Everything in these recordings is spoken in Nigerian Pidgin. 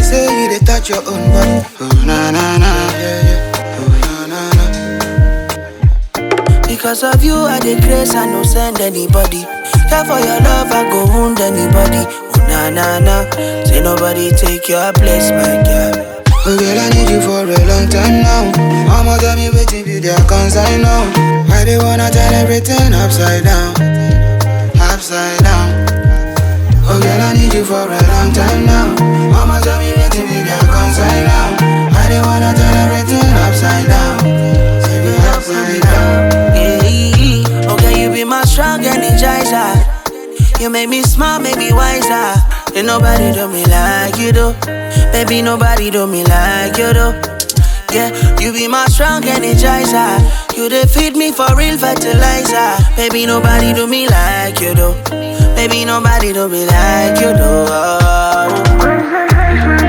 say you dey touch your own body. Oh na na na, yeah yeah. Oh na na na. Because of you, I dey grace, I no send anybody. Care for your love, I go wound anybody. Oh na na na, say nobody take your place, my girl. Oh girl, I need you for a long time now. Mama tell me waiting be their concern now. I dey wanna turn everything upside down, upside down. Oh girl, I need you for a long time now. Mama tell me waiting be their concern now. I dey wanna turn everything upside down, say be upside down. Yeah, okay, you be my strong energizer. You make me smile, make me wiser. Ain't nobody do me like you do. Baby, nobody do me like you do. Yeah, you be my strong energizer. You dey feed me for real fertilizer. Baby, nobody do me like you do. Baby, nobody do me like you do. Oh.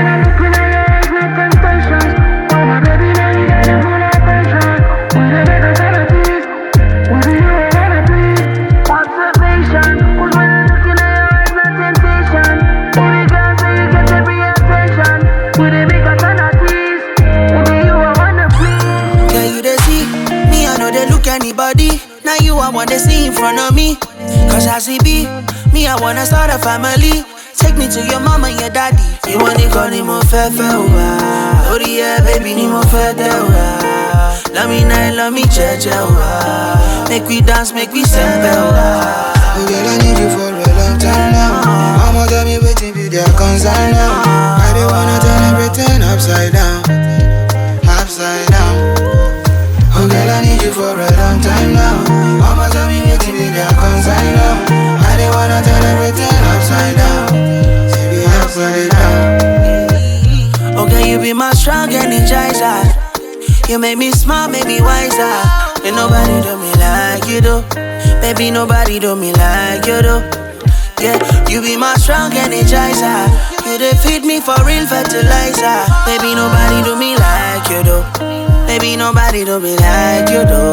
Yeah, you dey see me, I know they look anybody. Now you I wanna see in front of me. Cause I see B, me, I wanna start a family. Take me to your mama and your daddy. You wanna call ni mo fẹ́ fẹ́ wa. Lórí ẹ, baby, ni mo fẹ́ tẹ wa. Love me night, love me jẹ́jẹ́ wa. Make we dance, make we sempe wa. Oh girl, I need you for a long time now. Mama tell me waiting be their concern now. I dey wanna turn everything upside down, upside down. Oh girl, I need you for a long time now. Mama tell me waiting be their concern now. I dey wanna turn everything upside down, say be upside down. Okay, you be my strong energizer. You make me smile, make me wiser. Ain't nobody do me like you do. Baby, nobody do me like you do. Yeah, you be my strong energizer. You dey feed me for real fertilizer. Baby, nobody do me like you do. Baby, nobody do me like you do.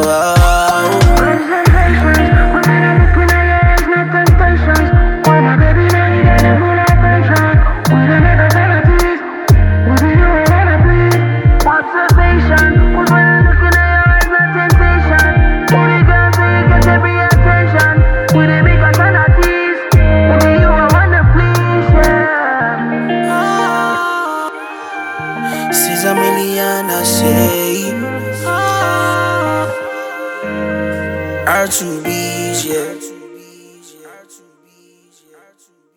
Oh. Caesar million, I say. R2B's, yeah.